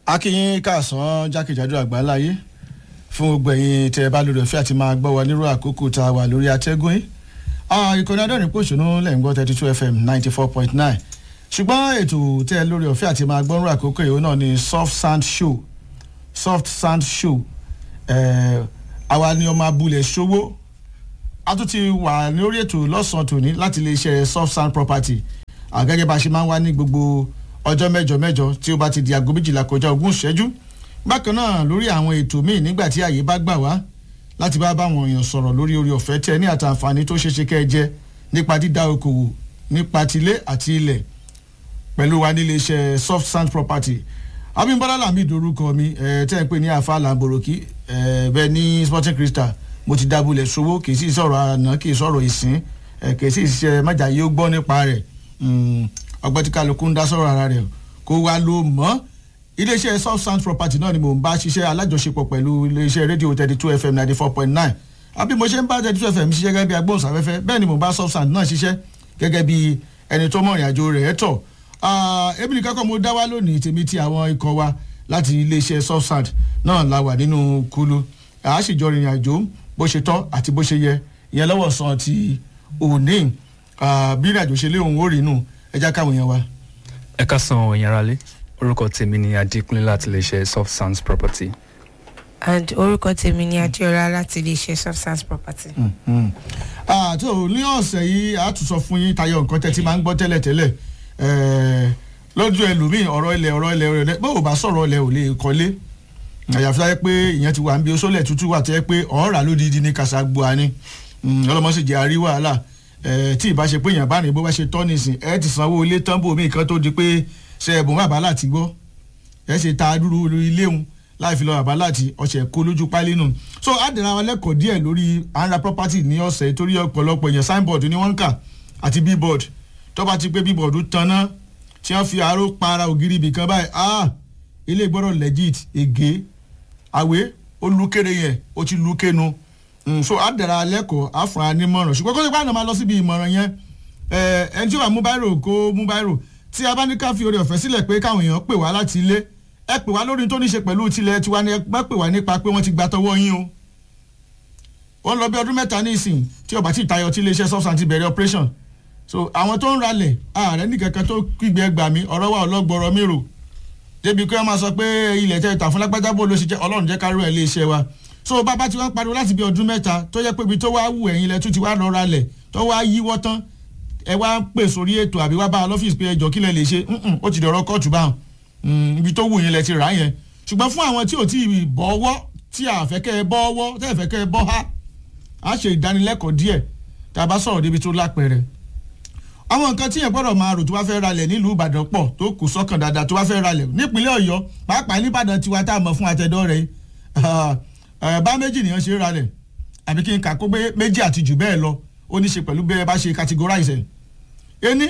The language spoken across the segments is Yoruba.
akínyín káàsán jákèjádò àgbáláyé fún gbogbo ẹ̀yin tẹ́ ẹ bá lórí ọ̀fẹ́ àti máa gbọ́ wa nírú àkókò tá a wà lórí atẹ́gùn yìí ìkànnì adọ́rin pòṣónú lẹ́yìn gbọ́ thirty two fm ninety four point nine ṣùgbọ́n ètò tẹ́ ẹ lórí ọ̀fẹ́ àti máa gbọ́ nírú àkókò yìí náà ni soft sand show soft sand show àwa ni ọmọ abúlé ṣòwò a tún ti wà lórí ètò lọ́sàn-án tòní láti lè ṣe soft sand property àgẹ́gẹ́ bá a ṣe máa ń wá ní gbogbo ọjọ́ mẹ́jọ mẹ́jọ tí ó bá ti di aago méjìlá kọjá ogún ìṣẹ́jú bákan náà lórí àwọn ètò míì nígbà tí àyè bá gbà wá láti bá báwọn èèyàn sọ̀rọ̀ lórí orí ọ̀fẹ́ tẹ ní àtàǹfààní tó ṣeéṣe kẹ́ ẹ jẹ nípa dídá okòwò nípa tilé àti ilẹ̀ pẹ̀lú wa nílé iṣẹ́ soft sand property abimbola lami dorúkọ mi ẹ tẹ́ ń pè ní afa lamboroki ẹ bẹ́ẹ̀ ní sporting crystal mo ti dábúlẹ̀ sowó kì í sì sọ̀rọ̀ àná kì í sọ̀rọ̀ ìsín ẹ kì í sì ṣe májàyé ó gbọ́ nípa rẹ̀ ọgbẹ́ tí kálukú ń dá sọ̀rọ̀ ara rẹ̀ kó wá ló mọ́ iléeṣẹ́ soft sand property náà ni mò ń bá ṣiṣẹ́ alájọṣepọ̀ pẹ̀lú iléeṣẹ́ rédíò thirty two fm ninety four point nine àbí mo ṣe ń bá thirty two fm ṣiṣẹ́ gẹ́gẹ́ bí agbóhùnsáfẹ́fẹ́ bẹ́ẹ̀ ni mò ń bá soft sand náà ṣiṣẹ́ gẹ́gẹ́ bí ẹni tó mọ̀ ìrìn àjò rẹ̀ tọ̀ ebi nìkan kan mo dá wá lónìí tèmi ti àwọn ikọ̀ wa láti iléeṣẹ́ soft sand náà la wà nínú kulu a sì jọ rìnrìn àjò bó ṣe tọ́ àti bó ṣe yẹ ìyẹn lọ́wọ́ sàn ti òní bí ìrìn àjò ṣe lé òun ó rí inú ẹja káwọn yẹn wa. ẹ ká san òyìn ara lé orúkọ tèmi ni adékúnlé láti lè ṣe soft sands property. and orúkọ tèmi ni adéọlá láti lè ṣe soft sands property. àti ní ọ̀sẹ̀ yìí a tún sọ fún yín tayọ nǹkan tẹ́ ti máa ń gbọ́ tẹ́lẹ̀tẹ́lẹ̀ lọ́jọ́ ẹlòmíì ọ̀rọ̀ ilẹ̀ ọ̀rọ̀ ilẹ̀ ọ̀rọ̀ ilẹ̀ bó o bá sọ̀rọ̀ ilẹ̀ ò lè kọ́lé àyàfi táyẹ pé ìyẹn ti wà ń bí oṣoolẹ̀ tútù wà tẹ́ pé ọ̀ọ́rà lódìdí ní kàṣàgbọ́à ni ọlọ́mọ sì jẹ́ àrí wàhálà tí ìbá ṣe pé èèyàn bá rìn bó bá ṣe tọ́ nìsín ẹ ti sanwó ilé tán bò mí kan tó di pé ṣe ẹ̀bùn bàbá láti gbọ́ ẹ ṣe ta dúró lórí ilé òun láì fi lọ bàbá láti ọ̀sẹ̀ kó lójú pálí nù. so àdìrà wa lẹ́kọ̀ọ́ díẹ̀ lórí anra property ní ọ̀sẹ̀ torí ọ̀pọ̀lọpọ̀ èèyàn signboard ni wọ́n ń kà àti billboard tó bá ti pé billboard tanná tí wọ́n fi aró para ògiri ibì kan báyìí ah ilé gbọ́dọ̀ legit ègé àwé olùkéré yẹn ó ti lùkénu so àdàrà lẹ́kọ̀ọ́ àfọ̀n anímọ̀ràn ṣùgbọ́n kó tó gbàgbọ́n máa lọ síbi ìmọ̀ràn yẹn ẹni tí ó wà mú báírò kó mú báírò tí a bá ní ká fi oore ọ̀fẹ́ sílẹ̀ pé káwọn èèyàn pè wá láti ilé ẹ pè wá lórí tó ní ṣe pẹ̀lú tilẹ̀ tiwa ni ẹ má pè wá nípa pé wọ́n ti gba tọwọ́ yín o ó ń lọ bí ọdún mẹ́ta ní ìsìn tí ọba tí ìtayọ tí iléeṣẹ́ substance ti bẹ̀rẹ̀ operation so àwọn tó ń ralẹ̀ ààrẹ nìkankan tó kígbe gbà mí ọ̀rọ̀ wa ọlọ́gbọ̀rọ̀ mi rò débi pé wọ́n máa sọ pé ilẹ̀ tẹ́ ìtàn fún lágbájá bó ló ṣe jẹ́ ọlọ́run jẹ́ káró ẹ̀ iléeṣẹ́ wa so bàbá tí wọ́n pariwo láti bí ọdún mẹ́ta tó yẹ pé ibi tó wá wù ẹ̀yin lẹ tún ti wá lọ ralẹ̀ tó wá yíwọ́ tán ẹ wá pè sórí ètò àbí wá bá a lọ́fíìsì pé ẹjọ́ kí lẹ lè ṣe ó ti dọ̀rọ̀ kóòtù báwọn ibi tó wù yín lẹ ti rà yẹn ṣùgbọ́n fún àwọn tí ò tí ì bọ́wọ́ tí àfẹ́kẹ́ ẹ bọ́wọ́ tẹ́ ẹ fẹ́kẹ́ ẹ bọ́ ha á ṣe ìdánilẹ́kọ̀ọ́ díẹ̀ tá a bá sọ̀rọ̀ débi tó lápẹ̀rẹ̀ àwọn nǹkan tí yẹn gbọ́dọ̀ máa rò tó bá fẹ́ ralẹ̀ nílùú ìbàdàn pọ̀ tó kù sọ́kàn dáadáa tó bá fẹ́ ralẹ̀ nípínlẹ̀ ọ̀yọ́ pàápàá níbàdàn tiwa tá a mọ̀ fún àtẹ̀dọ́ rẹ̀ bá méjì nìyẹn ṣe ralẹ̀ àbí kí n kà kó méjì àti jù bẹ́ẹ̀ lọ ó ní ṣe pẹ̀lú bẹ́ẹ̀ bá ṣe categorize ẹ̀ ení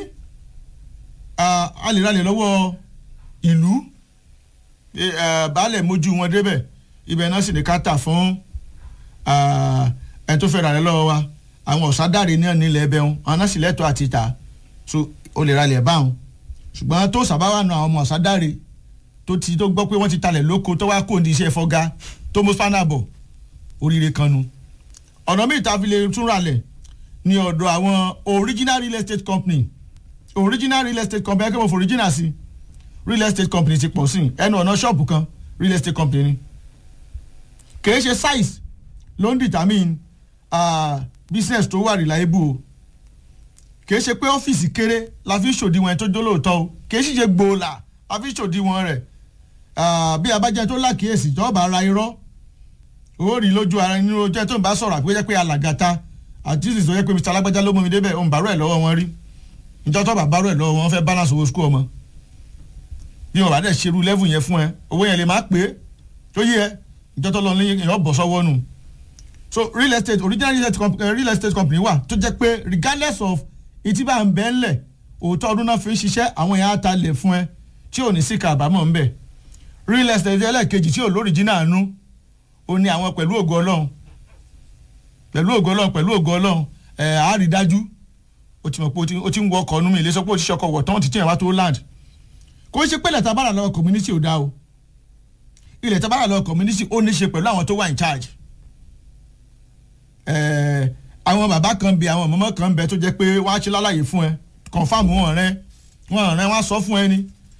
a lè ralẹ̀ lọ́wọ́ ìlú baálẹ̀ mójú wọn débẹ̀ ibẹ̀ náà sì ní ká tà fún ẹni tó fẹ́ ralẹ̀ lọ́wọ́ wa àwọn ọ̀sádáre náà nílẹ̀ ẹbẹ̀ wọn àwọn náà sì lẹ́tọ̀ọ́ àti tà so o lè ralẹ̀ báwọn ṣùgbọ́n tó sábà wà nù àwọn ọmọ ọ̀sádáre tó ti tó gbọ́ pé wọ́n ti talẹ̀ lóko tó wá kó ní iṣẹ́ fọ́gá tó mú spanner bọ̀ oríire kan nu ọ̀nà míì tá a fi lè tún ralẹ̀ ní ọ̀dọ̀ àwọn original real estate company original real estate company ẹgbẹ́ mo fò original sí real estate company ti pọ̀ sí ẹnu ọ̀nà ṣọ́ọ̀bù kan real estate company ni kìí ṣe size ló ń determine uh, business tó wà reliable o kìí ṣe pé ọ́fíìsì kéré la fi ṣòdiwọ̀n ẹ̀ tó jólóòtọ́ o kìí sì ṣe gbòòlà la fi ṣòdiwọ̀n rẹ̀ bí abájá tó lákìyèsí ìjọba ara irọ́ ó rí lójú ara nínú ojú ẹ tó ń bá sọ̀rọ̀ àpéjẹ́ pé alàgàtà àti ìsìn tó yẹ pé mr alágbájá ló mú mi débẹ̀ òun bàárọ̀ ẹ̀ lọ́wọ́ wọn rí ìjọ tó bá bàárọ̀ ẹ̀ lọ́wọ́ wọn fẹ́ balance owó school ọmọ bí wọn bá dẹ̀ ṣerú level yẹn fún ẹ owó yẹn lè má pé tó yẹ ẹ ìjọ tó lọ ní èèyàn bọ̀ sọ́wọ́ nù so real estate original real estate, company, real estate company wà tó jẹ́ pé regardless of ìtí bá ń bẹ́ ńlẹ̀ òótọ́ ọdún náà fi ń ṣiṣẹ́ àwọn èèyàn á ta lẹ̀ fún ẹ tí ò ní sí kàbámọ̀ ńbẹ̀ real estate ẹlẹ́ẹ̀kejì tí ò lóríjìnà nú ó ní àwọn pẹ̀lú ògo ọlọ́run pẹ̀lú ògo ọlọ́run pẹ̀lú ògo ọlọ́run ẹ̀ á rí dájú ó ti mọ̀ pé ó ti ń wọ ọkọ̀ ọ̀nù mi ilé sọ pé ó ti ṣọkọ̀ wọ̀ tán ti tiẹ̀ wá tó land kò ń ṣe pé lẹ́tà bára lọ́wọ́ community ò dá o ilẹ̀ tó bá wà lọ community ó ní ṣe pẹ̀lú àwọn tó wà in charge ẹ̀ẹ́ àwọn bàbá kan bẹ àwọn mọ́mọ́ kan bẹ tó jẹ́ pé wọ́n á ṣe lálàyé fún ẹ confam wọn rẹ wọn rẹ wọn á sọ fún ẹ ni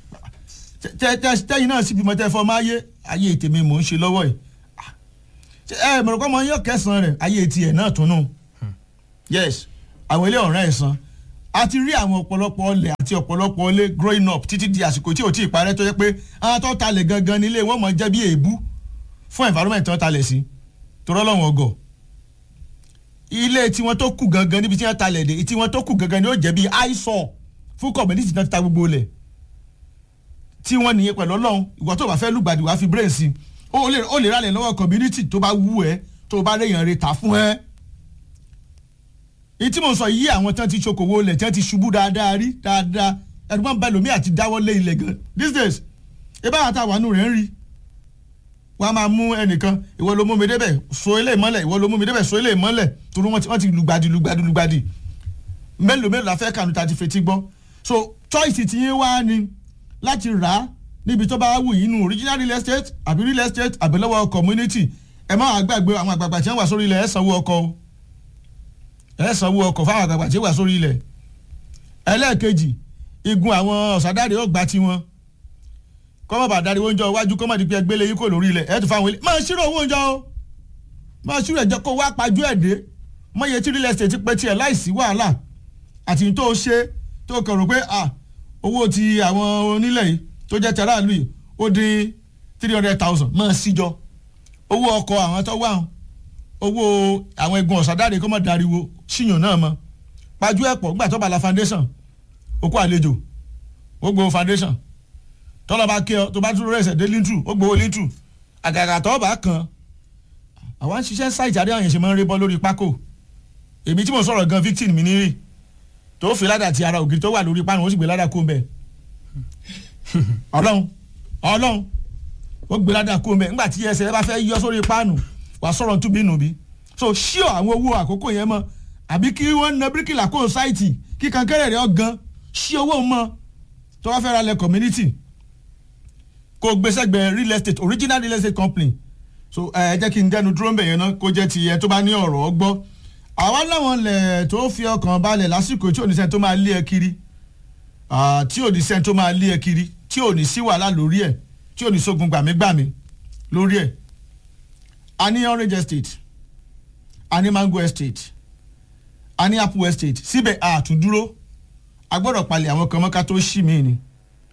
tẹ tẹ tẹyin náà sì bímọ tẹ fọ máa yé ayé tèmi mò ń ṣe lọ́wọ́ yìí ẹ mọ̀rọ̀ kọ́ mọ yín kẹsàn-án rẹ̀ ayé tiẹ̀ náà tún nù yes àwọn ilé ọ̀rẹ́ ẹ̀ san a ti rí àwọn ọ̀pọ̀lọpọ̀ ọlẹ̀ àti ọ̀pọ̀lọpọ̀ ilé growing up títí di àsìkò tí ò tí ì parẹ́ tó yẹ pé àwọn tó talẹ̀ gangan nílé wọn mọ̀ jẹ́ bí èébú fún environment tó talẹ̀ sí torọ́ lọ́wọ́n ọgọ̀ ilé tiwọn tó kù gangan níbi tí wọ́n talẹ̀ dé tiwọn tó kù gangan ni ó jẹ́ bí eyesore fún community náà ti ta gbogbo lẹ̀ tí wọ́n nìyẹn pẹ̀lú ọlọ́run ìwọ tó bá fẹ́ lùgbàdì wá fi brain sí ó lè ó lè rálẹ̀ lọ́wọ́ community tó bá wú ẹ tó bá léèyàn rẹ̀ tà fún ẹ. èyí tí mo sọ yí àwọn tí wọ́n ti ṣokòwò lẹ̀ tí wọ́n ti ṣubú dáadáa rí dáadáa ẹ̀dùnmọ́ bẹ́ẹ̀ lómi àti dáwọ́ lé ilẹ̀ gan these days ebá àwọn àtàwọn àánú rẹ̀ ń rí wọ́n á máa mú ẹnìkan ìwọ ló mú mi débẹ̀ so ilé ìmọ́lẹ̀ ìwọ ló mú mi débẹ̀ so ilé ìmọ́lẹ̀ torí wọ́n ti lùgbàdì lùgbàdì lùgbàdì mélòó mélòó la fẹ́ kànú ta ti fetí gbọ́ so choice ti yín wá ni láti rà á níbi tó bá wù yín nù original real estate àbí real estate àbí lọ́wọ́ community ẹ má gbàgbé àwọn àgbààgbà tí wọ́n wà sórí ilẹ̀ ẹ sanwó ọkọ̀ o ẹ sanwó ọkọ̀ fáwọn àgbààgbà tí wọ́n wà sórí ilẹ̀ ẹlẹ́ẹ̀kejì igun àwọn ọ̀sádàrẹ́ ó gba tiwọn kọ́mọ̀ bá darí oúnjẹ iwájú kọ́mọ̀ di pé ẹgbẹ́lẹ́ yín kò lórí ilẹ̀ ẹ tún fáwọn ilé máa ṣírò owó oúnjẹ o máa ṣírò ẹ̀jẹ̀ kó wá pajú ẹ̀ dé mọ̀yẹ tí real estate pẹ́ tiẹ̀ láìsí wàhálà àti tó ṣe tó kàn rò pé ah owó ti àwọn onílẹ̀ yìí tó jẹ́ tẹ̀ráàlú yìí ó dín three hundred thousand máa síjọ owó ọkọ̀ àwọn tó wà owó àwọn egun ọ̀sádàrẹ́ kọ́mọ̀ dariwo síyàn náà mọ́ pajú ẹ̀ pọ̀ gbà tó bá la foundation okó àlejò ó gbowó foundation tọ́lọ́ bá kí ọ tó bá dúró rẹ̀sẹ̀ dé líntù ó gbowó líntù àgàgà tó bá kàn àwọn ṣiṣẹ́ sáìtì àdéhùn yẹn ṣe máa ń rí bọ́ lórí pákó èmi tí mo sọ̀rọ̀ gan victim mi nírì tó fi ládà ti ara ògiri tó wà lórí páànù ó sì gbé ládà kó ń bẹ̀ ọlọ́run ọlọ́run ó gbé ládà kó ń bẹ̀ nígbà tí ẹsẹ̀ bá fẹ́ yọ sórí páànù wà sọ̀rọ̀ tún bí nù bí so ṣíọ àwọn owó àkókò yẹn mọ́ àbí kí wọ́n na bíríkìlà kó sáìtì kí kankéré rẹ̀ ọ̀gan ṣí owó mọ́ tó wá fẹ́ ra lẹ̀ community kó gbèsègbè real estate original real estate company so ẹ jẹ́ kí n dẹnu dúró ń bẹ̀ yẹn náà kó jẹ́ ti yẹn tó bá ní ọ̀rọ̀ ọgbọ́ àwa láwọn lẹ̀ tó fi ọkàn balẹ̀ lásìkò tí oníṣẹ́ tó máa lé ẹ kiri tí oníṣẹ́ tó máa lé ẹ kiri tí ò ní sí wàhálà lórí ẹ̀ tí ò ní sógun gbàmígbàmí lórí ẹ̀ a ní orange estate a ní mango estate a ní apple estate síbẹ̀ a tún dúró a gbọ́dọ̀ palẹ̀ àwọn kan mọ́ká tó ṣì mí ni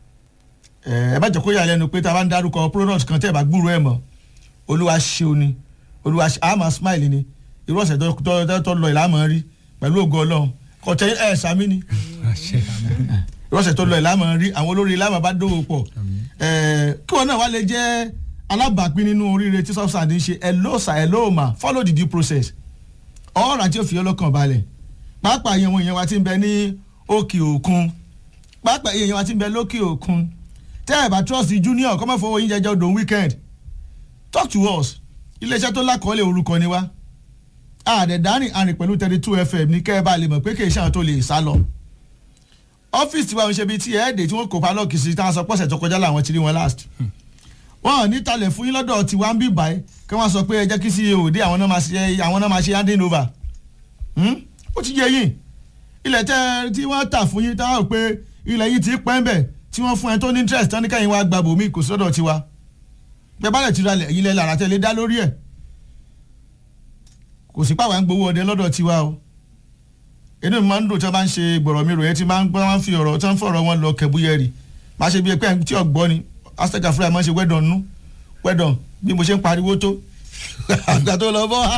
ẹ bá jẹ́ kó yà lẹ́nu pé tá a bá ń dárúkọ product kan tẹ́ ẹ bá gbúrò ẹ̀ mọ́ olúwa ṣeun ni olúwa ṣe àmà smile ni irú ọ̀sẹ̀ tó lọ ìlànà rí pẹ̀lú ògo ọlọ́run kọ̀tẹ́ ẹ̀ sàmì ni irú ọ̀sẹ̀ tó lọ ìlànà rí àwọn olórí ìlànà bá dòwò pọ̀ kí wọn náà wá lè jẹ́ alábàápín nínú oríire tí substance ń ṣe hello sir hello ma follow the due process ọ̀rọ̀ àti òfin ọlọ́kàn balẹ̀ pàápàá ìyẹn wọn ìyẹn wa ti ń bẹ ní òkè òkun pàápàá ìyẹn wa ti ń bẹ lókè òkun tẹ́ ẹ̀ bá trust junior kọ́mọ́ fọwọ́ yín jẹjọ́ dòun weekend talk to us iléeṣẹ́ tó lákọọ́lẹ̀ orúkọ ni wá àdẹ̀dárìn àrìn pẹ̀lú thirty two fm ní kẹ́ ẹ bá lè mọ̀ pé kì í ṣe àwọn tó lè sá lọ. ọ́fíìsì tiwa ń ṣe bíi tí ẹ̀ẹ́dẹ̀ tí wọ́n kó palọ́ọ̀kì sí táwọn sọ pọ̀sẹ̀ tó kọjá làwọn ti rí wọn last. wọ́n ò ní talẹ̀ fún yín lọ́dọ̀ tiwa ń bí báyìí kí wọ́n sọ pé ẹ jẹ́ kí ceo dé àwọn náà máa ṣe àwọn náà máa ṣe handing over. ó ti yẹ yín ilẹ̀ tẹ́ tí wọ́n tà fún yín táwọn pé ilẹ̀ yìí ti pẹ́ ń bẹ̀ tí wọ́n fún ẹ tó ní interest tán ní káyìn wá gba bòmí kò sọ́dọ̀ tiwa bẹ́ẹ̀ bá lẹ̀ ti ralẹ̀ ẹ̀yin lẹ́ lára tẹ́lẹ̀ dá lórí ẹ̀ kò sí pàwọn gbowó ọdẹ lọ́dọ̀ tiwa o inú mi máa ń dùn tí wọ́n bá ń ṣe gbọ̀rọ̀ mi ròyìn tí máa ń gbọ́ wọn fi ọ̀rọ̀ tí wọ́n fọ̀rọ̀ wọn lọ kẹ̀búyẹ̀rì máa ṣe bí ẹgbẹ́ tí ọ̀gbọ́n ni azteca fúlẹ̀ máa ń ṣe wẹ́dọ̀n nú wẹ́dọ̀n bí mo ṣe ń pariwo tó àgbà tó lọ bọ́ ha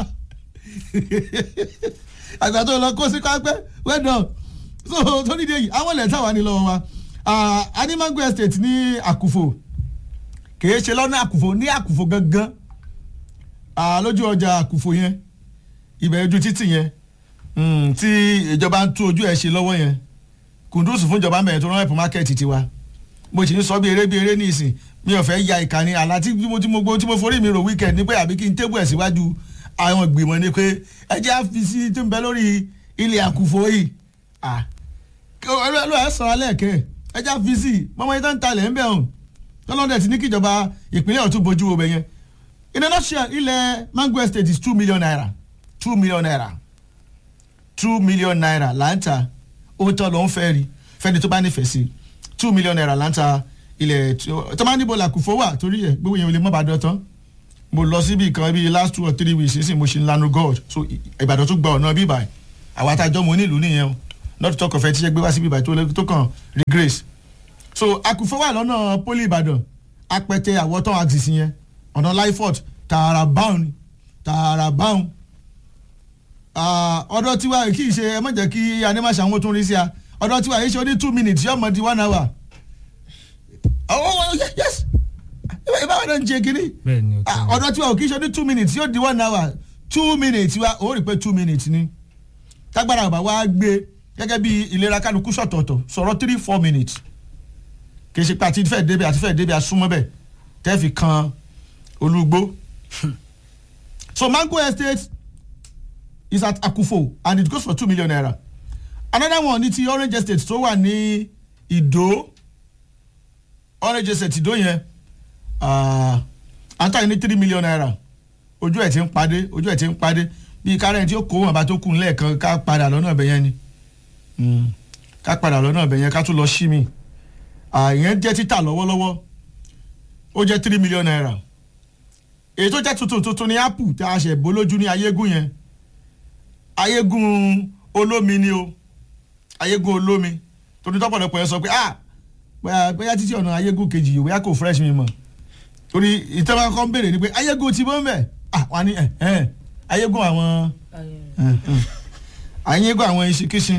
àgbà tó lọ kó sí kápẹ́ wẹ́dọ̀n so tó nídìí èyí àwọn ilẹ̀ táwa ní lọ́wọ́ wa animango estate ní àkùfò kìí ṣe lọ́nà àkùfò ní àkùfò gangan lójú ọjà àkùfò yẹn ibẹ̀ ojú títì yẹn tí ìjọba ń tún ojú ẹ̀ ṣe lọ́wọ́ yẹn kùndùsù fún ìjọba mẹ́rin tó rán ẹ̀pọ̀ mákẹ́ẹ̀tì tiwa mo sì ń sọ bí eré bí eré ní ìsìn mi ò fẹ́ ya ìkànnì àlá tí mo tí mo gbó tí mo forí mi rò wíkẹ̀ndì ní pé àbí kí n tébù ẹ̀ síwájú àwọn ìgbìmọ̀ ni pé ẹ jẹ́ àfisí tó ń bẹ lórí ilẹ̀ àkùfò yìí ọlọ́ọ̀ ẹ̀ sọ̀rọ̀ alẹ́ kẹ́ ẹ jẹ́ àfisí mọ́mọ́ yìí tó ń talẹ̀ ń bẹ̀ hàn tọ́lọ́dẹ̀ ti ní kíjọba ìpínlẹ̀ ọ̀tún bójú wo bẹ̀ yẹn in a nutshell ilẹ̀ mango estate is two million naira two million naira two million naira là ń ta owó tán ló ń fẹ́ rí fẹ́ni tó bá nífẹ̀ẹ́ sí two million naira là ń ta ilẹ̀ tí- tó máa níbo làkùfọ́ wà torí ẹ̀ gbogbo yẹn ò lè mọ́ bàdàn tán mo lọ síbi kan bíi last two or three weeks sísìn mo ṣe ń lanu god so I- ìbàdàn tún gba ọ̀nà bíbà ẹ̀ àwa tá a jọ mo nílùú nìyẹn o not to talk of ẹ tí ṣe gbé wá síbi ìbàdàn tó lè- tó kàn regrace so àkùfọ́ wà lọ́nà poli ìbàdàn apẹtẹ àwọ̀tán axis yẹn ọ̀nà lyford tààrà báwọn ni tààrà báwọn ọ̀dọ̀ tiwa kì í ṣe ẹ má jẹ́ kí animasa àwọn tó ń rí sí a ọ̀dọ̀ tiwa yìí ṣe ó ní two minutes yóò mọ̀ di one hour oh yes ìbáwọ̀ náà ń ṣe kínní bẹ́ẹ̀ ni o Ah, ọ̀dọ̀ tiwa ò kì í ṣe ní two minutes yóò di one hour two minutes wa ó rí pé two minutes ni tágbára bàbá wa gbé gẹ́gẹ́ bí ìlera kálukú sọ̀tọ̀ọ̀tọ̀ sọ̀rọ̀ three four minutes kì í ṣe pé àti fẹ́ débi àti fẹ́ débi asúnmọ́ bẹ́ẹ̀ tẹ́ fi kan olúgbó so mango estate is at akufo and it goes for two million naira another one ní ti orange estate tó wà ní ìdó orange estate ìdó yẹn ah, à ń tà ní three million naira ojú ẹ̀ ti ń padé ojú ẹ̀ ti ń padé bíi kárẹ́ǹ tí ó kó wọn bá tó kù lẹ́ẹ̀kan ká padà lọ́nà ọ̀bẹ yẹn ni Mm. ká padà lọ́nà ọ̀bẹ yẹn ká tún lọ sí mi àyẹn jẹ́ títà lọ́wọ́lọ́wọ́ ó jẹ́ three million naira èyí tó jẹ́ tuntun tuntun ní apple tí a ṣẹ̀ bó lójú ní ayégún yẹn ayégún olómi ni o ayégún olómi torí tọ́pọ̀lọpọ̀ yẹn sọ pé ah bóyá bóyá títí ọ̀nà ayégún kejì yìí bóyá kò fresh mi mọ̀ torí ìtẹ́wọ́n kan béèrè ni pé ayégún ti bọ́ ń bẹ̀ ah wà ní ẹ̀ ẹ̀ ayégún àwọn ẹ̀, ẹ̀, ayégún àwọn ìṣìkíṣin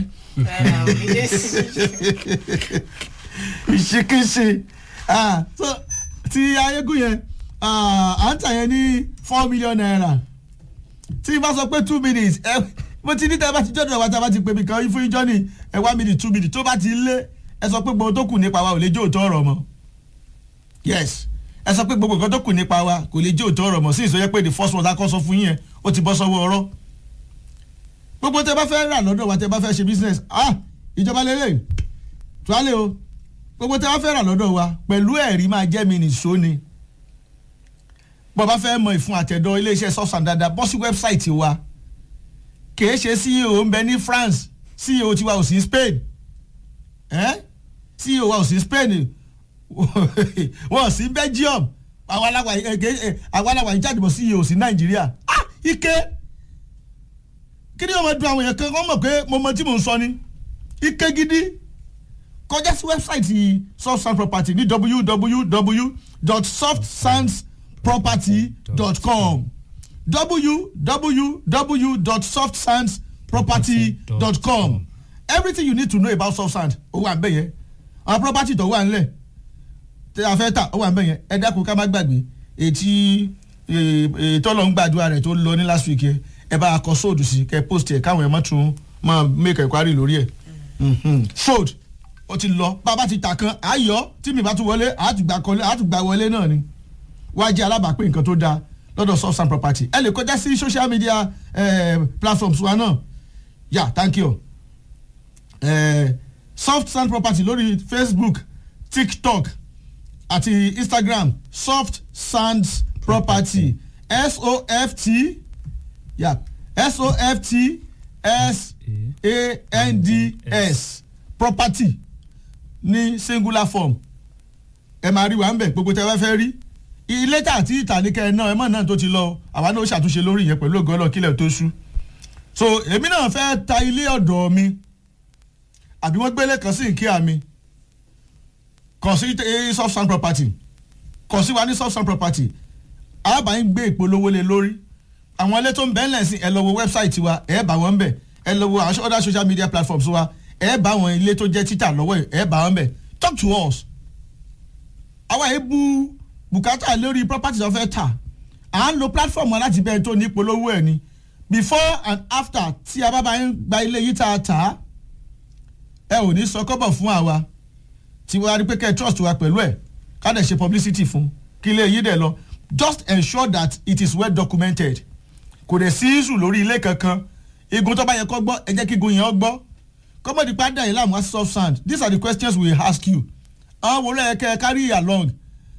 ìṣìkíṣin ah so ti ayégún yẹn ah, à ń tà yẹn ní four million naira tí n bá sọ pé two minutes ẹ mo ti ní tẹ́ bá ti jọ́dọ̀ wa tí a bá ti pè mí kan fún ijọ́ ní ẹ one minute two minutes tó bá ti lé ẹ sọ pé gbogbo tó kù nípa wa ò lè jó òótọ́ ọ̀rọ̀ mọ́ yes ẹ sọ pé gbogbo nǹkan tó kù nípa wa kò lè jó òótọ́ ọ̀rọ̀ mọ́ sí ìsọyẹ́ pé the first one akọ́ sọ fún yín yẹn ó ti bọ́ sọ́wọ́ ọ̀rọ̀ gbogbo tẹ́ bá fẹ́ rà lọ́dọ̀ wa tẹ́ bá fẹ́ ṣe business ah ìjọba lélẹ̀ tuwálé o gbogbo tẹ́ bá fẹ́ rà lọ́dọ̀ wa pẹ̀lú ẹ̀rí máa jẹ́ mi nìṣó ni bọ́ bá fẹ́ mọ ìfun àtẹ̀dọ̀ iléeṣẹ́ sọ́sàn dáadáa bọ́ sí wẹ́bsáìtì wa kìí ṣe ceo ń bẹ ní france ceo tiwa ò sí spain eh? ceo wa ò sí spain wọn ò sí belgium àwọn aláwa ẹ, ẹ, ẹ, àwọn aláwa ìjáde bọ̀ ceo sí nàìjíríà ah ike kí ni wọn máa dun àwọn èèyàn kan wọn mọ̀ pé mo mọ tí mò ń sọ ni ike gidi kọjá sí wẹ́bsáìtì softsound property ní www.softsandsproperty.com www.softsandsproperty.com everything you need to know about soft sand ó wà nbẹ yẹn àwọn property tó wà nílẹ̀ tí a fẹ́ tà ó wà nbẹ yẹn ẹ dákun ká má gbàgbé ètí tọ́lọ̀ ń gbàdúrà rẹ̀ tó lọ ní last week yẹn ẹ bá a kọ sóòdù sí kẹ post ẹ káwọn ẹ má tún máa make enquiry lórí ẹ sóòdù ó ti lọ bàbá ti tà kan àyọ tí mi bá tún wọlé àtùgbà kọlé àtùgbà wọlé náà ni wá jẹ́ alábàápín nǹkan tó dáa lọ́dọ̀ soft sand property ẹ lè kọjá sí social media eh, platforms wa náà yeah thank you eh, soft sand property lórí facebook tiktok àti instagram soft sands property s-o-f-t yeah s-o-f-t s-a-n-d-s property ní singular form ẹ máa rí wa ń bẹ̀ gbogbo tẹ́ wá fẹ́ rí ilé tà tí ìtàníkẹ́ náà ẹ mọ̀ náà tó ti lọ àwa náà ó ṣàtúnṣe lórí yẹn pẹ̀lú ògo Ọlọ́run kílẹ̀ tó ṣú so èmi náà fẹ́ ta ilé ọ̀dọ̀ mi àbí wọ́n gbélé kan sí ìkíyà mi kàn sí eh, soft sand property kàn sí wa ní soft sand property àbá ń gbé ìpolówó lé lórí àwọn ilé tó ń bẹ́ẹ̀ lẹ́sìn ẹ lọ wo wẹ́bsáìtì wa ẹ bá wọn bẹ̀ ẹ lọ wo àwọn other social media platforms wa ẹ bá àwọn ilé tó jẹ́ títà lọ́wọ́ ẹ bá wọn bẹ̀ talk to us àwa yìí bu bùkátà lórí property tó fẹ́ tà à ń lo platform wa láti bẹ́ẹ̀ tó ní ìpolówó ẹ̀ ni before and after tí a bá bá ń gba ilé yìí tá a tà á ẹ ò ní sọ kọ́bọ̀ fún àwa tí wọ́n á rí pé kẹ́ ẹ trust wa pẹ̀lú ẹ̀ ká dẹ̀ ṣe publicity fún kí ilé yìí dẹ̀ lọ just ensure that it is well documented kò dẹ̀ sí issue lórí ilé kankan igun tó bá yẹ kó gbọ́ ẹ jẹ́ kí igun yẹn ó gbọ́ kọ́mọ̀dé padà yìí láàmú soft sand these are the questions we ask you àwọn wo lẹ́yìn kẹ́ ẹ carry along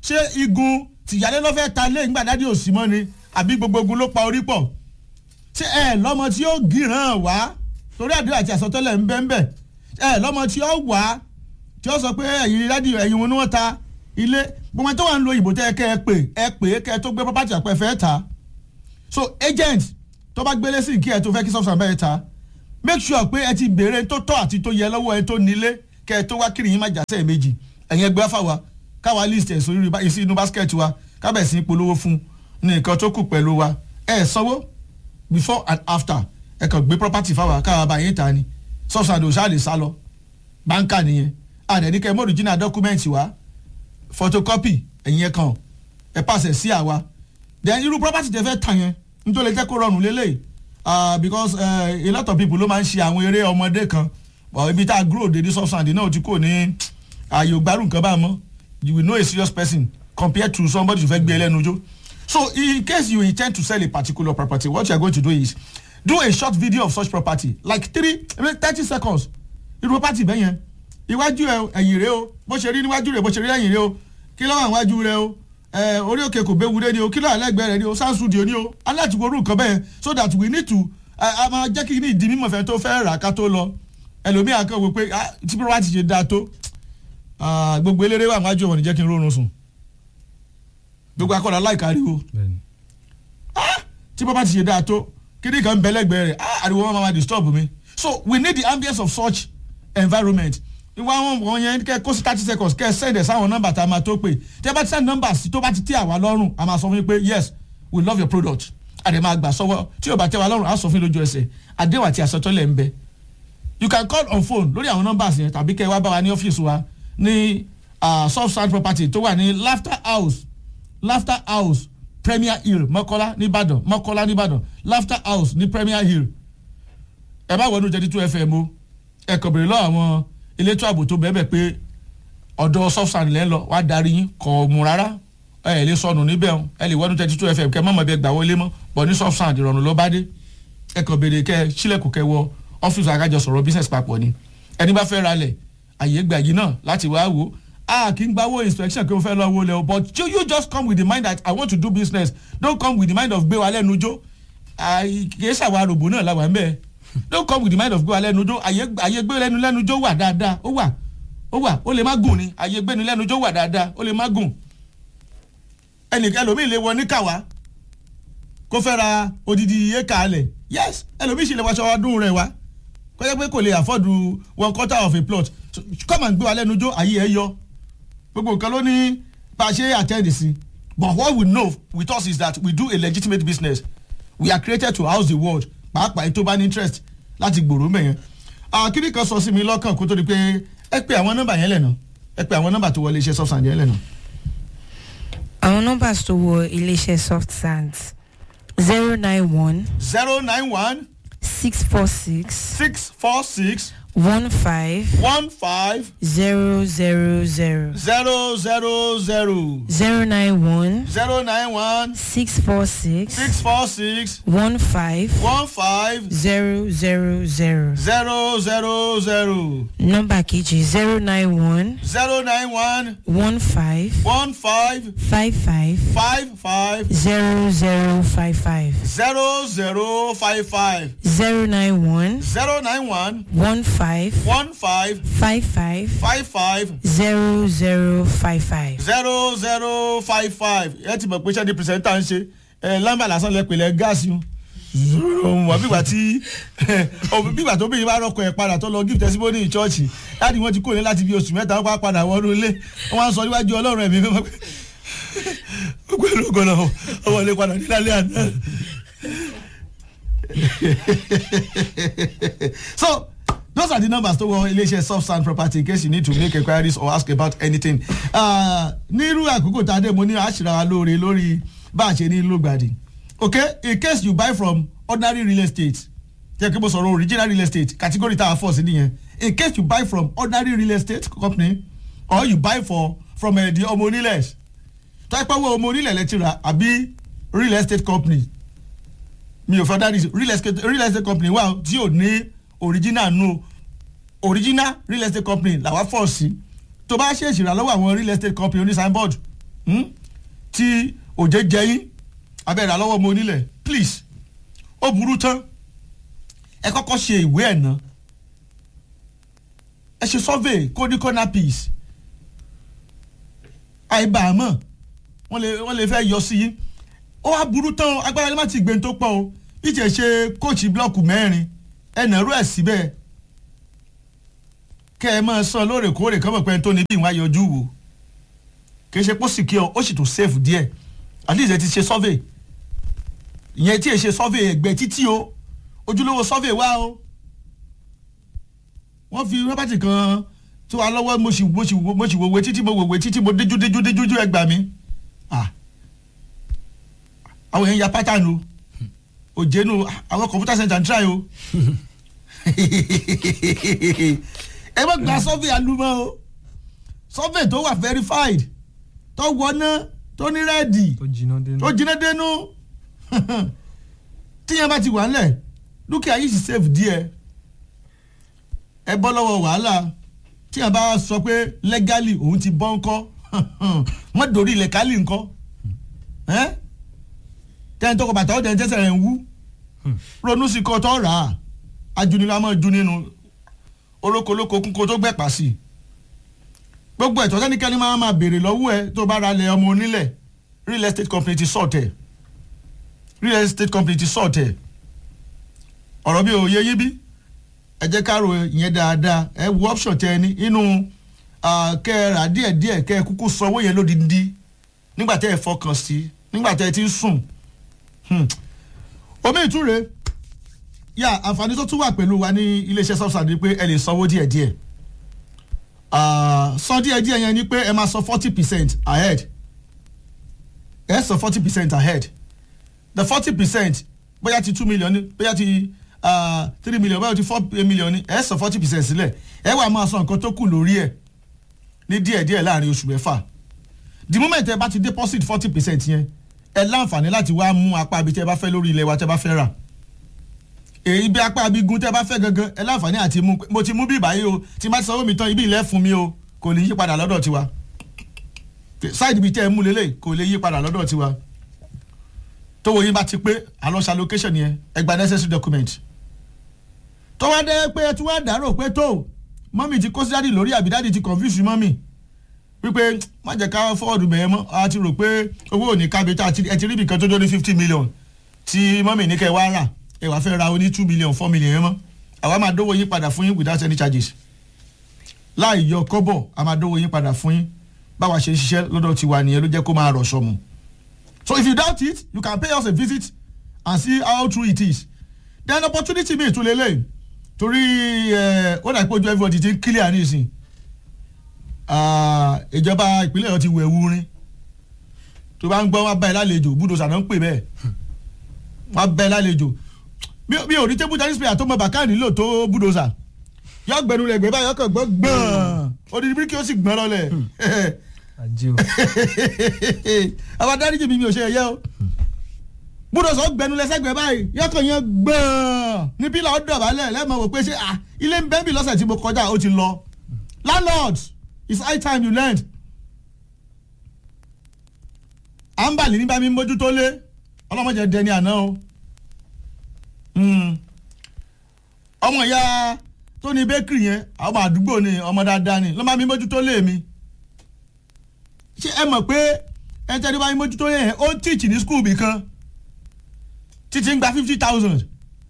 ṣé igun tìyálé ló fẹ́ ta lé ńgbà dádì òsì mọ́ ni àbí gbogbo ogun ló pa orí pọ̀ ṣé ẹ lọ́mọ tí ó gíràn wá torí àdúrà àti àsọtẹ́lẹ̀ ń bẹ́ ń bẹ̀ ẹ lọ́mọ tí ó wá tí ó sọ pé ẹ̀yin dádì ẹ̀yin wọn ni wọ́n ta ilé gbogbo ẹni tó wà ń lo ìbò tẹ́ ẹ kẹ́ ẹ pè ẹ pè é kẹ́ ẹ tó gbé property àpẹ fẹ́ ta so agent tó bá gbélé sí kí ẹ tó fẹ́ kí sọ́ọ̀sì àbẹ́ ẹ ta make sure pé ẹ ti béèrè tó tọ́ àti tó yẹ lọ́wọ́ ẹ tó nílé kẹ́ ẹ tó wá kiri yín má jásẹ̀ méjì ẹ̀yin ẹgbẹ́ fáwa káwa list ẹ̀ sórí ìsí inú basket wa kábẹ̀ sí polówó fún ní nǹkan tó kù pẹ̀lú wa ẹ sanwó before and after ẹ kàn gbé property fáwa káwa bá yín ta ni sọ́ọ̀sì àdó ṣáà lè sá lọ báńkà nìyẹn àdẹ̀níkẹ́ mọ́ original document wa photocopy ẹ̀yin ẹ̀ kàn ẹ̀ pàṣẹ sí àwa then irú property tẹ fẹ́ tà yẹn nítorí jẹ́ kó rọrùn lélẹ̀ uh, because uh, a lot of people ló máa ń ṣe àwọn eré ọmọdé kan but ibi tá a grow dédé substance náà ti kò ní ààyè ògbárù nǹkan bá mọ́ you will know a serious person compared to somebody tó fẹ́ gbé ẹlẹ́nu jó so in case you intend to sell a particular property what you are going to do is do a short video of such property like three thirty seconds irú property bẹ́ẹ̀ yẹn iwájú ẹ ẹ̀yìn rẹ o bó ṣe rí níwájú rẹ bó ṣe rí ẹ̀yìn rẹ o kí ló wà níwájú rẹ o ẹ orí òkè kò béwu dé ni o kí ló àlẹ́gbẹ̀ẹ́ rẹ ni o sound studio ni o aláàtì wo orú nǹkan bẹ́ẹ̀ so that we need to a máa jẹ́ kí ní ìdí mímọ̀ fẹ́ tó fẹ́ rà ká tó lọ ẹlòmíà kan wò pé tí property ṣe dáa tó gbogbo eléré wà níwájú ọmọ ní jẹ́ kí n rórun sùn gbogbo akọ́dà láìkárí o tí property ṣe dáa tó kí ní kan bẹ́lẹ́gbẹ̀ẹ́ rẹ̀ ariwo wọn máa disturb mi so we need the ambience of such environment ìwà àwọn wọn yẹn kẹ kó sí thirty seconds kẹ send ẹ sáwọn nọ́mbà tá a máa tó pè tí ẹ bá ti send nọ́mbà sí tó bá ti tẹ́ àwa lọ́rùn a máa sọ fún yín pé yes we love your product àdè máa gbà sọ́wọ́ tí yóò bá tẹ́ wa lọ́rùn á sọ fún yín lójú ẹsẹ̀ àdéhùn àti àsọtọ́lẹ̀ ń bẹ you can call on phone lórí àwọn nọ́mbà yẹn tàbí kẹ́ wá bá wa ní ọ́fíìsì wa ní soft sand property tó wà ní laughter house laughter house premier hill mọ́kọ́lá nìbàdàn mọ́kọ́lá nìbàdàn laughter house ní premier hill ẹ bá wọnú jẹ́dí two fm o ẹ kàn bèrè lọ́wọ́ àwọn elétò ààbò tó bẹ́ẹ̀ pé ọ̀dọ̀ sọ́fṣàn lẹ́ ń lọ wá darí yín kọ̀ mú rárá ẹ lè sọnù níbẹ̀ o ẹ lè wọ́dún thirty two fm kẹ́ mọ̀mọ́ bẹ́ẹ̀ gbà wọlé mọ́ bọ̀ ní sọ́fṣàn ìrọ̀rùn ló bá dé ẹ kàn béèrè kẹ́ sílẹ̀kùn kẹ́ wọ ọ́fíìsì akájọ sọ̀rọ̀ business papọ̀ ni ẹni bá fẹ́ ralẹ̀ àyè gbà yìí náà láti wá wò a kì í gbawó inspection kí o fẹ́ lọ wo lẹ o but you, you just come with the mind that i want to do business don't come with the mind of gbé wa lẹ́nu jó kì í ṣàwọn arògbò náà làwọn bẹ́ẹ̀ don't come with the mind of gbé wa lẹ́nu jó àyè gbé lẹ́nu lẹ́nu jó wà dáadáa ó wà ó wà ó lè má gùn ni àyè gbénu lẹ́nu jó wà dáadáa ó lè má gùn ẹnìkan ẹlòmíì lè wọ níkàwá kó fẹ́ ra odidi éka alẹ̀ yes ẹlòmíì sì lè wáṣọ ọdún rẹ̀ wá kó jẹ́ pé kò lè afford one quarter of a plot so, come and gbé wa lẹ́nu jó àyè ẹ̀ yọ gbogbo nǹkan ló ní bá a ṣe attend sí but what we know with us is that we do a legitimate business we are created to house the world pàápàá ètò bá ní interest láti gbòòrò mẹ́yẹn kíní kan sọ sí mi lọ́kàn kó tó di pé ẹ pé àwọn nọ́mbà yẹn lẹ́nà ẹ pé àwọn nọ́mbà tó wọlé iṣẹ́ soft sand yẹn lẹ́nà. àwọn nọ́mbà tó wọ iléeṣẹ́ soft sands zero nine one zero nine one six four six six four six one five one five zero zero zero zero zero zero zero nine one zero nine one six four six six four six one five one five zero zero zero zero zero zero nọ́mbà kejì zero nine one zero nine one one five one five five five five five zero zero five five zero zero five five zero nine one zero nine one one five one five five five five five zero zero five five. zero zero five five ẹ ti mọ̀ pé sẹ́ni pìrìsẹ́ńtà ń ṣe ẹ lámbà lásán lẹ pèlè gáàsì o wọ́n bígbà tí bígbà tó bìnrin bá rọ́kọ̀ ẹ̀ padà tó lọ give testimony in church láti wọ́n ti kó ní láti bí oṣù mẹ́ta wọ́n padà wọnú ilé wọ́n á sọ níwájú ọlọ́run ẹ̀mí mímọ́ pé gbogbo èrò kan náà ọwọ́ ilé padà ní lálẹ́ àná. so those are the numbers tó wọ iléeṣẹ́ soft sand property in case you need to make enquiries or ask about anything. nírú àkókò tá a dé mo ní àṣìra wa lóore lórí bá a ṣe ní lógbàdì okay in case you buy from ordinary real estate jẹ́ kí mo sọ̀rọ̀ original real estate category tá a fọ̀ sí nìyẹn in case you buy from ordinary real estate company or you buy for from uh, the ọmọ onílẹ̀ tọ́pẹ́wọ́ ọmọ onílẹ̀ lẹ́tì rà àbí real estate company mi ò fẹ́ dárí real estate real estate company wà tí ò ní original no original real estate company làwa fọ̀ sí tó bá ṣe ìṣìrà lọ́wọ́ àwọn real estate company oní signboard hmm? tí òjé jẹyìn abẹ́rẹ́ àlọ́wọ́ mo nílẹ̀ please ó burú tán ẹ kọ́kọ́ ṣe ìwé ẹ̀ ná ẹ ṣe survey kó ní corner piece àìbàámọ̀ wọ́n lè wọ́n lè fẹ́ yọ sí yín ó wá burú tán agbára lè má ti gbé tó pọ̀ o ìjẹ́ ṣe kóòtù blọ́ọ̀kù mẹ́rin ẹnà rú ẹ̀ síbẹ̀ kẹ́ ẹ máa san lóòrèkóòrè kọ́mọ̀ pé tó ní bí ìwọ̀n ayọ̀jú wò kì í ṣe pọ́ secure ó sì tún safe díẹ̀ at least ẹ ti ṣe survey ìyẹn tí ẹ ṣe survey ẹgbẹ́ títí o ojúlówó survey wá o wọ́n fi rọ́bàtì kan tó wà lọ́wọ́ mo sì mo sì mo sì wòwe títí mo wòwe títí mo déjú déjú déjú déjú ẹgbà mi ah àwọn èèyàn ya pátánù òjénu àwọn computer center ń try o ẹ má gba survey alumọ o survey tó wà verified tó wọná tó ní rẹ́ẹ̀dì tó jiná dénú. tó jiná dénú tíyẹn bá ti wà ńlẹ̀ dúkìá yìí sì save díẹ̀ ẹ bọ́ lọ́wọ́ wàhálà tíyẹn bá sọ pé legally òun ti bọ́ ńkọ́ mọ́ dòrí ilẹ̀ kálí ńkọ́ tẹ́ni tó kọ bàtà ọ̀dẹ̀ tẹ́sẹ̀ rẹ̀ ń wú ronú sí kọ́ tó rà á ajunilá mọ́ ju nínú olókolóko kúnko tó gbẹ̀pà sí i gbogbo ẹ̀tọ́ sẹ́nikẹ́ni máa máa béèrè lọ́wọ́ ẹ tó bá ra lẹ̀ ọmọ onílẹ̀ real estate company ti sọ̀tẹ̀ real estate company ti sọ̀tẹ̀ ọ̀rọ̀ bí òye yín bí ẹ jẹ́ ká ro ìyẹn dáadáa ẹ wo option tẹ ẹ ní inú kẹ́ ẹ rà díẹ̀díẹ̀ kẹ́ ẹ kúkú sanwó yẹn lódindi nígbà tẹ́ ẹ fọkàn sí nígbà tẹ́ ẹ ti ń sùn omi ìtúre yà àǹfààní tó tún wà pẹ̀lú wa ní iléeṣẹ́ subsidy pé ẹ lè sanwó díẹ̀díẹ̀ san díẹ̀díẹ̀ yẹn ni pé ẹ máa san forty percent ahead ẹ san forty percent ahead the forty percent bóyá ti two million ni bóyá ti three million bóyá ti four million ni ẹ san forty percent sílẹ̀ ẹ wà máa san nǹkan tó kù lórí ẹ̀ ní díẹ̀díẹ̀ láàrin oṣù mẹ́fà the moment ẹ bá ti deposit forty percent yẹn ẹ láǹfààní láti wá mú apá ibi tẹ́ ẹ bá fẹ́ lórí ilẹ̀ wa tẹ́ ẹ bá fẹ́ rà èyí bí apá abigun tẹ́ ẹ bá fẹ́ gangan ẹ láǹfààní àti mú mo ti mú bí ìbáyé o tí má ti sanwó mi tán ibi ilẹ̀ fún mi o kò lè yí padà lọ́dọ̀ tiwa side ibi tẹ́ ẹ mú lélẹ̀ kò lè yí padà lọ́dọ̀ tiwa tówó yín bá ti pé àlọ́ṣà location yẹn ẹ gba necessary document tó wá dé pé ẹ tún wá dàrò pé tó mọ́mì ti kó sí dádì lórí àbí dádì ti confuse mọ́mì wípé má jẹ́ ká fọ́ọ̀dù bẹ̀yẹn mọ́ a ti rò pé owó ò ní kábi tá ẹ ti rí ibìkan tó dórí fifty million tí mọ́mì ní kẹ́ ẹ wá rà ẹ wàá fẹ́ ra oní two million four million yẹn mọ́ àwa máa dówó yín padà fún yín without any charges láì yọ kọ́bọ̀ a máa dówó yín padà fún yín báwa ṣe ń ṣiṣẹ́ lọ́dọ̀ tiwa nìyẹn ló jẹ́ kó máa rọ̀ sọmù so if you doubt it you can pay us a visit and see how true it is then opportunity mi ìtúlẹ̀ lẹ́yìn torí ó dà pé ojú everybody ti ń clear nísìn ìjọba ìpínlẹ̀ ọ̀hún ti wẹ̀ wúrin tó bá ń gbọ́ wọn bá ẹ lálejò búdòsà náà ń pè bẹ́ẹ̀ wọn bá ẹ lálejò mi ò rí tébù tennis player tó mọ bàkà nílò tó búdòsà yọ gbẹnu rẹ gbẹ báyọ kàn gbọ gbọn odidi bíríkì ó sì gbọn lọlẹ ajé o àwọn adáríjì mi mi ò ṣe ẹyẹ o búdòsà ó gbẹnu lẹsẹgbẹ báyìí yọ kàn yẹn gbọn ní pílà ó dọ̀bálẹ̀ lẹ́ẹ̀mọ̀ wò pé ṣé ilé ń bẹ́ẹ̀ bí lọ́sẹ̀ tí mo kọjá ó ti lọ landlord it's high time you learn. à ń bà ní nígbà mi mójútó lé ọlọ́mọdé dẹni àná o. ọmọ ìyá tó ní bakery yẹn ọmọ àdúgbò ni ọmọ dáadáa ni lọ́mọ mi mójútó lé mi. ṣé ẹ mọ̀ pé ẹ tẹ́lẹ̀ bá mi mójútó yẹn ó ń teach ní school bì kan títí ń gba fifty thousand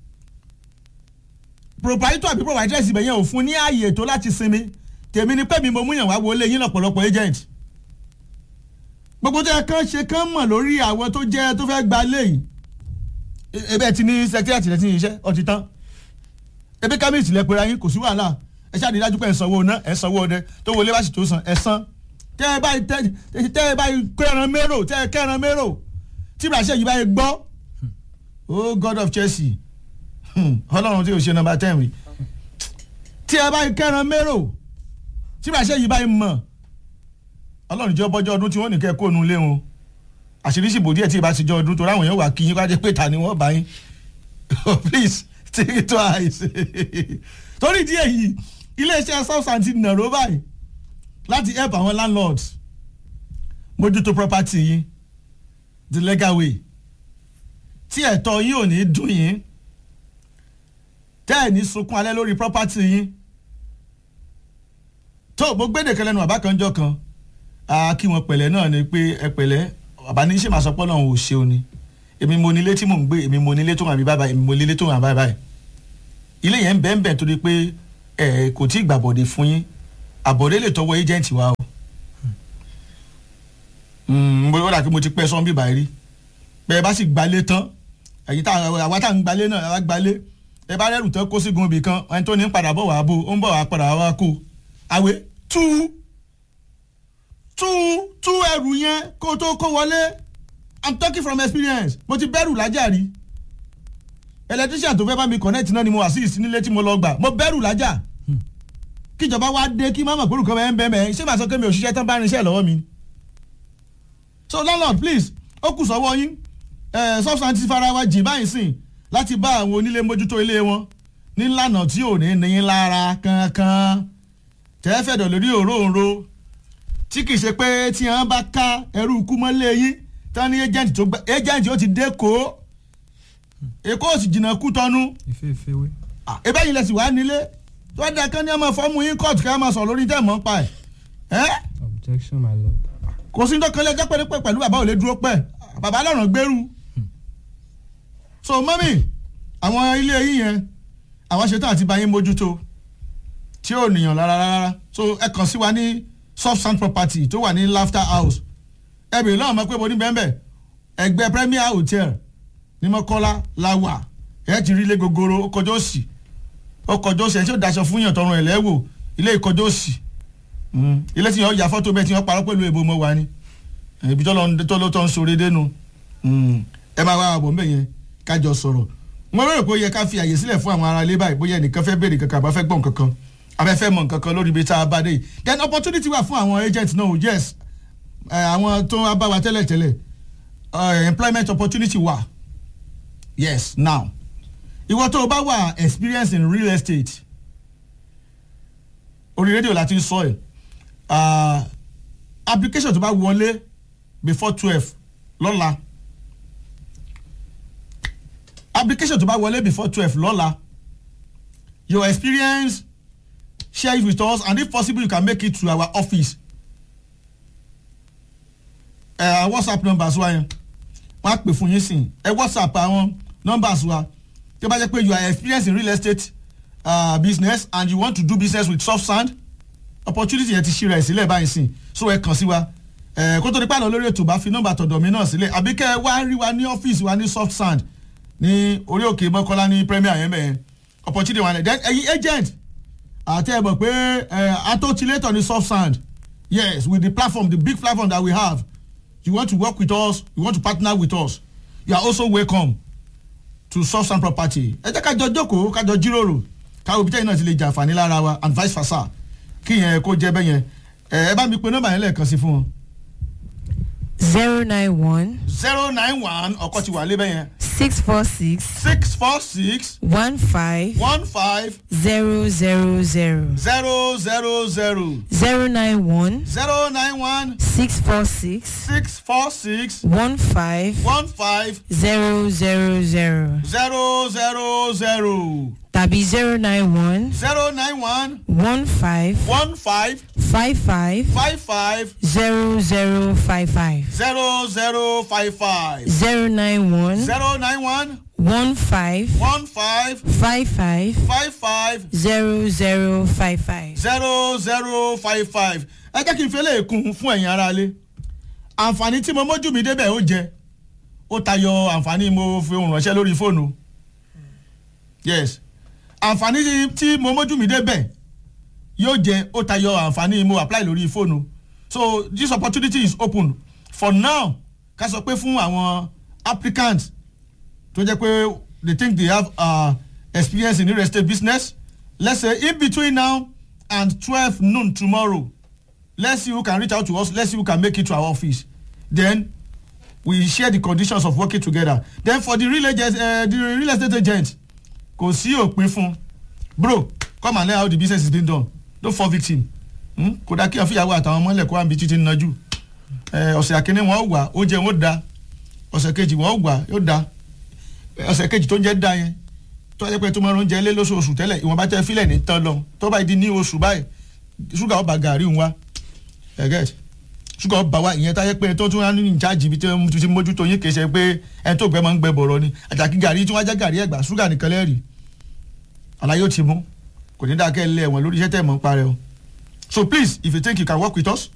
proprietor àbí proprietress ibẹ̀ yẹn ò fún ní ààyè tó láti sinmi tèmi ni pé mi mo múyàn wá wọlé yín lọ́pọ̀lọpọ̀ agent gbogbo tó yẹ kán ṣe kán mọ̀ lórí àwọn tó jẹ́ tó fẹ́ gba léyìí ebe ti ní secretariat rẹ ti ní iṣẹ́ ọtí tán ebe kábíyèsí lẹ pera yín kò sí wàhálà ẹ ṣáà ní dájú pé ẹ sanwó ná ẹ sanwó ọdẹ tó wọlé bá sì tó san ẹ san tẹ ẹ báyìí tẹ ẹ báyìí kẹran mérò tẹ ẹ kẹran mérò tí ìbáṣẹ yìí báyìí gbọ́ oh god of Chelsea ọlọ́run tí o ṣe nọ́mbà ten rí tí ẹ báyìí kẹran mérò tí ìbáṣẹ yìí báyìí mọ̀ ọlọ́run jẹ́ bọ́jọ́ ọdún tí wọ́n ní kẹ́ kó nu lé wọn àṣírí sì bò díẹ̀ tí ìbá ti jọ ọdún tó ráwọn èèyàn wà kí yín wájú pé ta ni wọ́n bá yín please take it twice torí díẹ̀ yìí iléeṣẹ́ substance ti nàró báyìí láti help àwọn landlords mójútó property yín the legal way tí ẹ̀tọ́ yín ò ní dùn yín tẹ́ ẹ̀ ní sunkún alẹ́ lórí property yín tó mo gbé nìkan lẹ́nu bàbá kan jọ kan a kí wọn pẹ̀lẹ́ náà ni pé ẹ pẹ̀lẹ́ bàbá ní ṣe máa sọ pé Ọlọ́run ò ṣe o ni èmi mo nílé tí mò ń gbé èmi mo nílé tó wà bí báyìí èmi mo nílé tó wà báyìí báyìí ilé yẹn ń bẹ́ẹ̀ bẹ́ẹ̀ torí pé ẹ kò tí ì gbàbọ̀dé fún yín àbọ̀dé lè tọwọ́ agent wa o mo yọ̀dà pé mo ti pẹ́ sọ́n bíbá rí bẹ́ẹ̀ bá sì gbalé tán ẹ̀yin tá àwa tá à ń gbalé náà àwa gbalé ẹ bá rẹ́rù tán kó sígun ibì kan ẹni tó ní padà bọ̀ wá bò ó ń bọ̀ wá padà wá kó àwẹ̀ tú tú tú ẹrù yẹn kó tó kó wọlé i'm talking from experience mo ti bẹ̀rù lájà rí electrician tó fẹ́ bá mi connect náà ni mo assist nílé tí mo lọ gbà mo bẹ̀rù lájà kíjọba wá dé kí má mọ̀ pé olùkọ́ bẹ́ẹ̀ ń bẹ́ẹ̀ mẹ́ ṣé màá sọ pé mi ò ṣiṣẹ́ tán bá rinṣẹ́ lọ́wọ́ mi so landlord please ó kù sọ́wọ́ yín substance ti fara wa jì báyìí sìn láti bá àwọn onílé mójútó ilé wọn nílànà tí ò ní ní lára kankan tẹ́fẹ̀dọ̀ lórí òróǹro tí kì í ṣe pé tí wọ́n bá ká ẹrú ikú mọ́lé yín tán ní agent tó gbà agent ó ti dé kó èkó ò sì jìnnà kú tọ́nu ìfẹ́ ìfẹ́wé. ebe yìí lẹ sì wá nílé tó wá dá kán ní ọmọ fọ́ọ̀mù yín kóòtù ká máa sọ lórí tẹ̀ mọ́ pa ẹ̀ ẹ́ objection my lord. kò sí dọ́kan lẹ́jọ́ pẹ́ẹ́pẹ́ pẹ̀lú bàbá ò lè dúró pẹ́ bàbá lọ́rùn gbẹ́rù so mọ́mì àwọn ilé yín yẹn àwọn ṣetán àti bá yín mójútó tí ò níyàn rárá rárá so ẹ kàn sí wa ní soft sand property tó wà ní laughter house ẹ bèrè lọ́wọ́ mọ́ pé mo ní bẹ́ẹ̀ bẹ́ẹ̀ ẹgbẹ́ premier hotel ní mọ́kọ́lá la wà ẹ ti rí ilé gogoro ó kọjá òsì ó kọjá òsì ẹ tí ó daṣọ fún yàn tọrùn ẹ̀ lẹ́wò ilé ìkọjá òsì ilé tí yàn ya fọ́tò bẹ́ẹ̀ tí wọ́n parọ́ pẹ̀lú èbó mọ́ wa ni ibi tó lọ tó ń sore dénú ẹ máa wá àbọ̀ mbẹ́ yẹn kájọ sọ̀rọ̀ wọ́n rò pé ó yẹ ká fi àyè sílẹ̀ fún àwọn ará ilé báyìí bóyá ẹnìkan fẹ́ béèrè kankan àbá fẹ́ gbọ́n kankan abẹ́fẹ́ mọ̀ nǹkan kan lórí ibi tá a bá dé yìí then opportunity wà fún àwọn agent náà o yes àwọn tó ń bá wa tẹ́lẹ̀ tẹ́lẹ̀ employment opportunity wà yes now ìwọ tó o bá wà experience in real estate orí rédíò láti sọ ẹ application tó bá wọlé before twelve lọ́la application tó bá wọlé before twelve lọ́la your experience share it with us and if possible you can make it to our office ẹ uh, whatsapp numbers wa yẹn wọn á pè fún yín sìn ẹ whatsapp àwọn numbers wa tí ó bá jẹ́ pé you are experienced in real estate uh, business and you want to do business with soft sand opportunity yẹn ti ṣí rẹ̀ sílẹ̀ báyìí sìn so ẹ kàn sí wa ẹ kó tó di pààlọ́ lórí ètò bá fi nọ́mbà tọ̀dọ̀ mi náà sílẹ̀ àbí kẹ́ ẹ wá rí wa ní ọ́fíìsì wa ní soft sand ní orí òkè mọ́kànlá ní premier yẹn bẹ́ẹ̀ opportunity wa then ẹ̀yin agent àti ẹ̀ mọ̀ pé atọ́tilétọ̀ ní soft sand yes with the platform the big platform that we have you want to work with us you want to partner with us you are also welcome to soft sand property ẹ jẹ́ kájọ jókòó kájọ jíròrò káwọ́ ibi tẹ́yìn náà ti lè jàǹfààní lára wa and vice versa kí yẹn kó jẹ́ bẹ́yẹn ẹ bá mi pe nọ́mbà yẹn lẹ́ẹ̀kan sí fún wọn. zero nine one zero nine one ọkọ ti wà lé bẹ́yẹn six four six six four six one five one five zero zero zero zero zero zero zero nine one zero nine one six four six six four six one five one five zero zero zero zero zero zero tàbí zero nine one zero nine one one five one five five five five five zero zero five five zero zero five five zero nine one zero nine one one five one five five five five five zero zero five five. zero zero five five ẹ jẹ́ kí n fẹ́lẹ́ kún fún ẹ̀yin aráalé àǹfààní tí mo mójú mi débẹ̀ ó jẹ ó tayọ àǹfààní mo fi ohun ránṣẹ́ lórí fóònù yes àǹfààní tí mo mójú mi débẹ̀ yóò jẹ ó tayọ àǹfààní mo apply lórí fóònù so this opportunity is open for now ká sọ pé fún àwọn applicants tó jẹ́ pé they think they have uh, experience in real estate business let's say in between now and twelve noon tomorrow let's see who can reach out to us let's see who can make it to our office then we share the conditions of working together then for the real agent uh, the real estate agent kò sí òpin fún bro come and learn how the business is being done don't fall victim hmm? kódà kí àfihàn àtàwọn ọmọ ilẹ̀ kó àbí títí nájú ẹ, ọ̀sẹ̀ àkíní wọn wà oúnjẹ wọn da ọ̀sẹ̀ kejì wọn wà yóò da ọ̀sẹ̀ kejì tó ń jẹ́ da yẹn tó yẹ pé tó máa ń oúnjẹ lé lóṣooṣù tẹ́lẹ̀ ìwọ̀nba tẹ́ fílẹ̀ ní tán lọ tó bá di ní oṣù báyìí ṣúgà ọba gàrí ń wá ẹ̀gẹ́t ṣúgà ọba wa ìyẹn táyẹ pé tó tún wá ní ìjáàjì ibi tí wọ́n ti mójútó yín kì í ṣe pé ẹni tó gbẹ máa ń gbẹ bọ̀rọ̀ ni àjàkí gàrí tí wọ́n á jẹ́ gàrí ẹ̀gbà ṣúgà nìkan lẹ́rìí àlàyé ó ti mú kò ní dákẹ́ lé ẹ̀wọ̀n lórí iṣẹ́ tẹ̀ mọ́ ń parẹ́ o so please if you think you can work with us